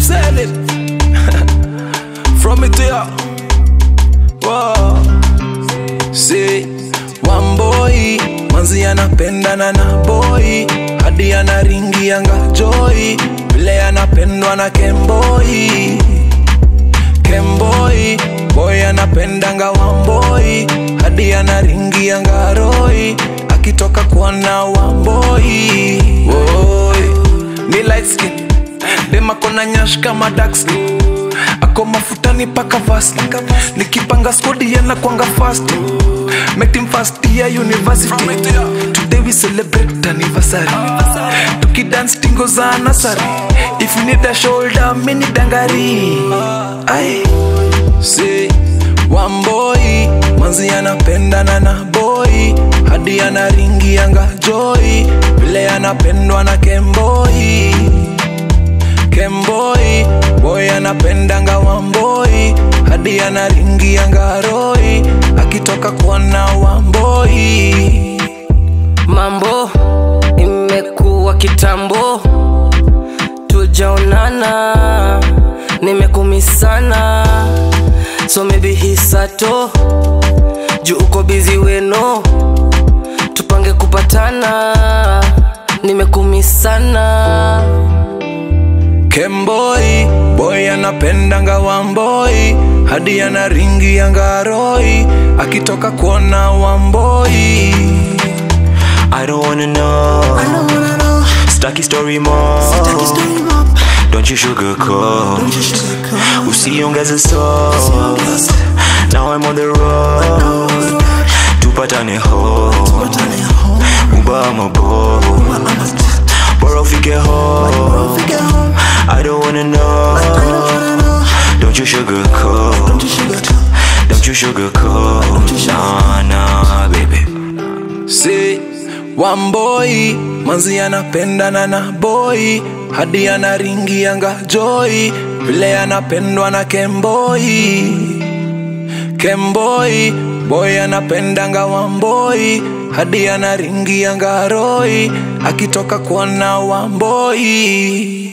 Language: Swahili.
said it. From it to ya. Wow. See, one boy, manzi anapendana na boy, hadi anaringianga joy, vile anapendwa na kemboi. Kemboi, boy anapendanga wamboi, hadi anaringianga roi, akitoka kuona wamboi. Woi, ni light skin, dem akona nyash kama dark skin ako mafutani paka vasti nikipanga skodi yana kwanga fast met him first year university today we celebrate anniversary tukidance tingo za nasari if you need a shoulder mini dangari ai see one boy manzi anapendana na boy hadi anaringianga joy vile anapendwa na kemboi kemboi boy anapendanga wamboi hadi anaringianga roi akitoka kuona wamboi mambo imekuwa kitambo tujaonana nimekumisana so maybe hisato juu uko bizi weno tupange kupatana nimekumisana kemboi boy anapendanga wamboi hadi anaringianga roi akitoka kuona wamboi I don't wanna know. I don't wanna know. Stucky story more. Take your story up. Don't you sugarcoat. Don't you sugarcoat. Usiongeze sauce. Now I'm on the road. Tupatane home. Tupatane home. Uba ama bo. Bora ufike home. Figure home. I don't wanna know. I don't wanna know. Don't you sugarcoat. Don't you sugarcoat. Don't you sugarcoat. Nah, nah, baby. si wamboi manzi anapendana na boy hadi anaringianga joy vile anapendwa na kemboi kemboi boy anapendanga wamboi hadi anaringianga roi akitoka kuona wamboi